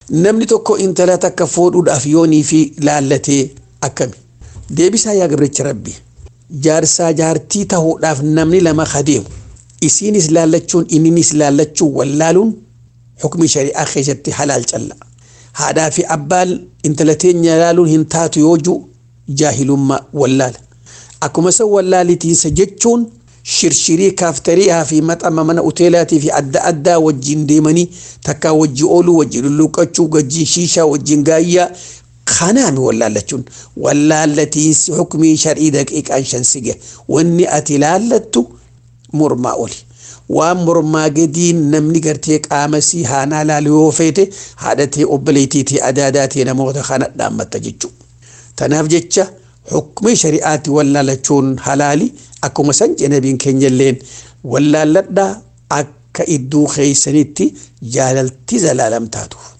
namni tokko intala takka fuudhuudhaaf yoonii fi laallatee akkami deebisaa yaa gabricha rabbi jaarsaa jaartii tahuudhaaf namni lama kadeemu isiinis laallachuun inninis laallachuun wallaaluun xukmi shari'aa keessatti halaal calla haadhaa fi abbaan intala teenya laaluun hin taatu yoo jiru jaahilummaa wallaala akkuma san wallaalitiinsa jechuun shirshirii kaaftariyaa fi maxama mana uteelaatii fi adda addaa wajjin deemanii takkaa wajji ooluu wajji lulluuqachuu wajjin shiishaa wajjin gaayyaa kanaami wallaallachuun wallaallatiinsi xukmii shar'ii daqiiqaan shan sige wanni ati laallattu mormaa oli waan mormaa gadiin namni gartee qaamasii haanaa laalu yoo feete haadhatee obboleetiitii adaadaatee namoota kana dhaammatta jechuudha. Tanaaf jecha xukmii shari'aatti wallaalachuun halaali akkuma san nabiin keenyalleen wallaalladhaa akka idduu keeysanitti jaalalti zalaalam taatu.